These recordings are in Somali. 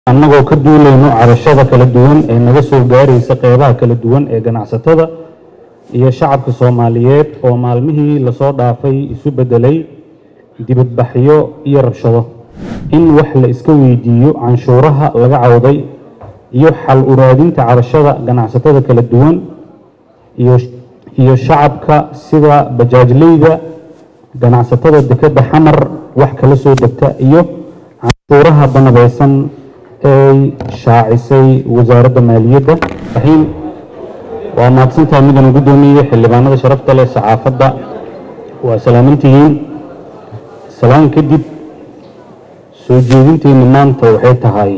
annagoo ka duulayno cabashada kala duwan ee naga soo gaaraysa qeybaha kala duwan ee ganacsatada iyo shacabka soomaaliyeed oo maalmihii lasoo dhaafay isu beddelay dibadbaxyo iyo rabshado in wax la iska weydiiyo canshuuraha laga cawday iyo xal u raadinta cabashada ganacsatada kala duwan iyo iyo shacabka sida bajaajleyda ganacsatada dekedda xamar wax kala soo degta iyo canshuuraha banabeysan ay shaacisay wasaaradda maaliyadda raxiim waa mahadsantahay midana guddoomiye xildhibaanada sharafta leh saxaafadda waa salaamantihiin salaan kadib soo jeedinteenna maanta waxay tahay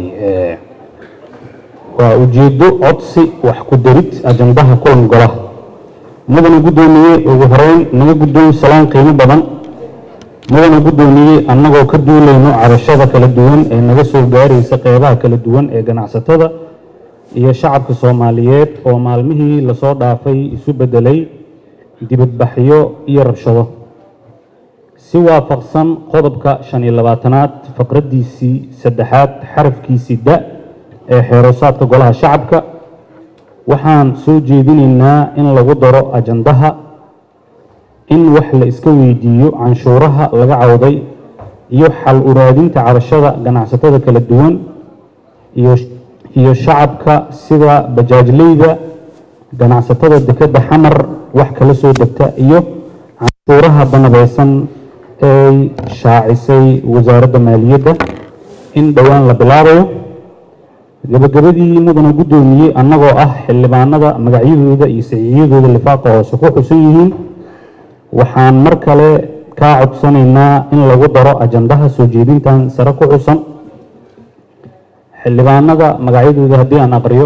waa ujeeddo codsi wax ku darid ajandaha kulan golaha mudana guddoomiye ugu horeyn naga guddoon salaan qiimo badan mudana guddoomiye annagoo ka duulayno cabashada kala duwan ee naga soo gaaraysa qeybaha kala duwan ee ganacsatada iyo shacabka soomaaliyeed oo maalmihii lasoo dhaafay isu beddelay dibadbaxyo iyo rabshado si waafaqsan qodobka shan iyo labaatanaad faqraddiisii saddexaad xarafkiisii da ee xeeroosaadka golaha shacabka waxaan soo jeedinaynaa in lagu daro ajandaha in wax la iska weydiiyo canshuuraha laga cawday iyo xal u raadinta cabashada ganacsatada kala duwan iyo iyo shacabka sida bajaajleyda ganacsatada dekedda xamar wax kala soo degta iyo canshuuraha banabeysan ay shaacisay wasaaradda maaliyadda in dhowaan la bilaabayo gabagabadii mudana guddoomiye annagoo ah xildhibaanada magacyadooda iyo saxiixyadooda lifaaqa hoose ku xusan yihiin waxaan mar kale kaa codsanaynaa in lagu daro ajandaha soo jeedintan sare ku xusan xildhibaanada magacyadooda haddii aan aqriyo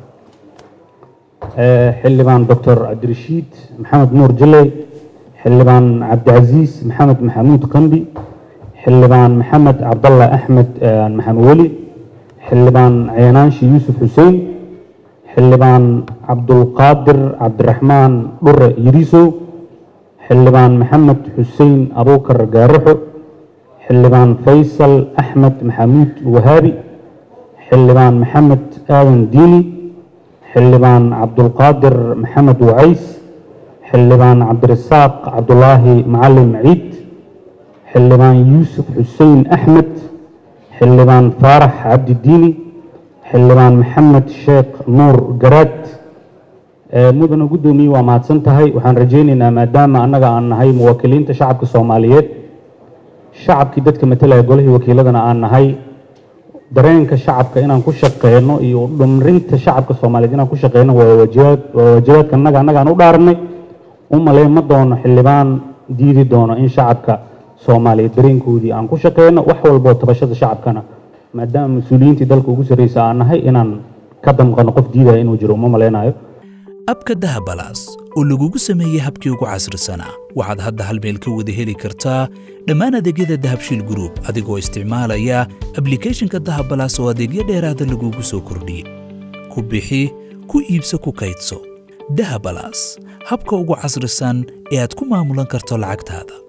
xildhibaan doctor cabdirashiid maxamed nuur jiley xildhibaan cabdicasiis maxamed maxamuud qambi xildhibaan maxamed cabdalla axmed maxamed weli xildhibaan ceenaanshi yuusuf xuseen xildhibaan cabdulqaadir cabdiraxmaan dhure yiriisow xildhibaan maxamed xuseen abuukar gaaraxo xildhibaan faysal axmed maxamuud wahaabi xildhibaan maxamed aadan diini xildhibaan cabdulqaadir maxamed wacays xildhibaan cabdirasaaq cabdulaahi macalin ciid xildhibaan yuusuf xuseen axmed xildhibaan faarax cabdi diini xildhibaan maxamed sheekh nuur garaad mudana guddoomiye waa mahadsan tahay waxaan rajaynaynaa maadaama annaga aan nahay muwaakiliinta shacabka soomaaliyeed shacabkii dadka matalaya golihii wakiiladana aan nahay dareenka shacabka inaan ku shaqeyno iyo dhumrinta shacabka soomaaliyeed inaan ku shaqeyno waa waajibaad waa waajibaadka annaga annagaan u dhaaranay u malay ma doono xildhibaan diidi doono in shacabka soomaaliyeed dareenkoodii aan ku shaqeyno wax walboo tabashada shacabkana maadaama mas-uuliyiintii dalka ugu sarreysa aan nahay inaan ka damqano qof diidaya inuu jiro uma malaynayo abka dahabalaas oo lagugu sameeyey habkii ugu casrisanaa waxaad hadda hal meel ka wada heli kartaa dhammaan adeegyada dahabshiil gruub adigoo isticmaalaya ablikhethonka dahabalaas oo adeegyo dheeraada lagugu soo kordhiyey ku bixi ku iibso ku kaydso dahabalaas habka ugu casrisan ee aad ku maamulan karto lacagtaada